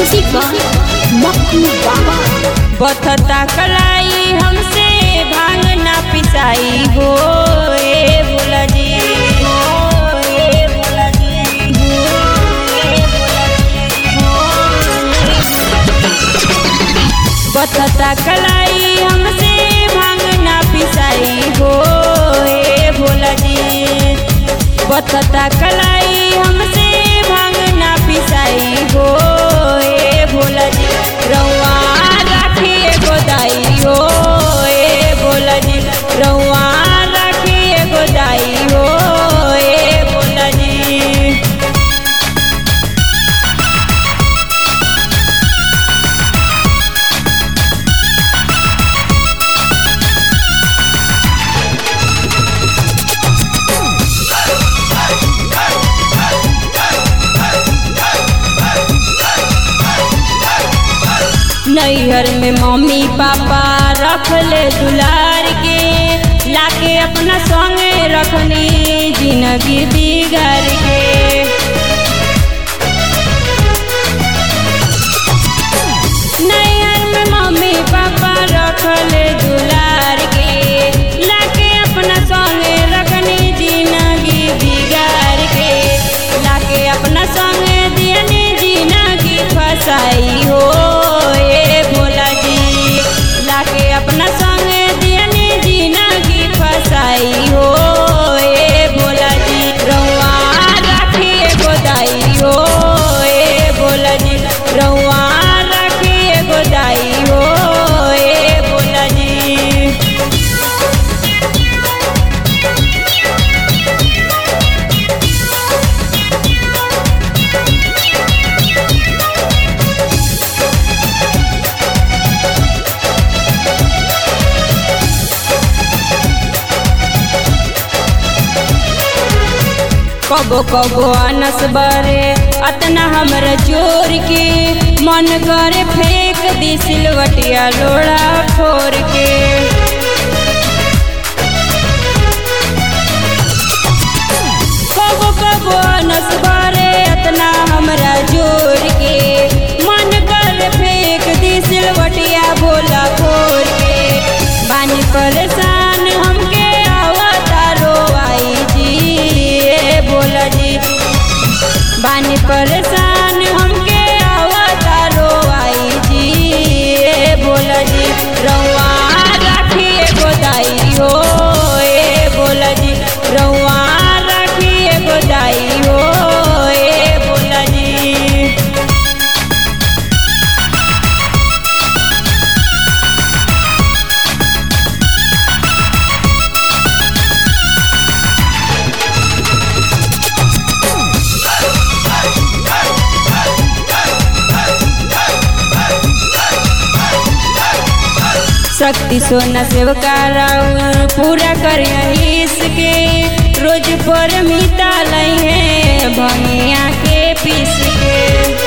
music by मक्खू बाबा बथता कलाई हमसे भांग ना पिसाई हो ए भोला जी हो ए भोला जी हो ए भोला जी हो बथता कलाई हमसे भांग ना पिसाई हो ए भोला जी बथता कलाई हमसे भांग ना पिसाई हो ए भोला जी रउआ राखी एगो दाई हो ए भोला जी रउआ राखी एगो दाई हो ए भोला जी नैहर में मम्मी पापा रखले दुलार के लाके अपना संगे रखनी जिंदगी बिगाड़ के नैहर में मम्मी पापा रखले दुलार के लाके अपना संगे रखनी जिंदगी बिगाड़ के लाके अपना संगे दियनी जिंदगी फसाई हो ए भोला जी लाके अपना संगे दियनी जिंदगी फसाई हो ए भोला जी रउआ राखी एगो दाई हो ए भोला जी रउआ राखी एगो दाई हो ए भोला जी कबो कबो अनस बरे अतना हमरा जोर के मन करे फेंक दी सिलवटिया लोड़ा फोर के कबो कबो अनस बरे अतना हमरा जोर के मन करे फेंक दी सिलवटिया भोला फोर के बानी परेशान हमके आवता रोवाई जी ए भोला जी बानी परेशान हमके आवता रोवाई जी ए भोला जी रउआ राखी एगो दाई हो ए भोला जी रउआ राखी एगो दाई हो ए भोला जी शक्ति सोना सेवका राउर पूरा कर इसके रोज पर मिटा लई है भंगिया के पीस के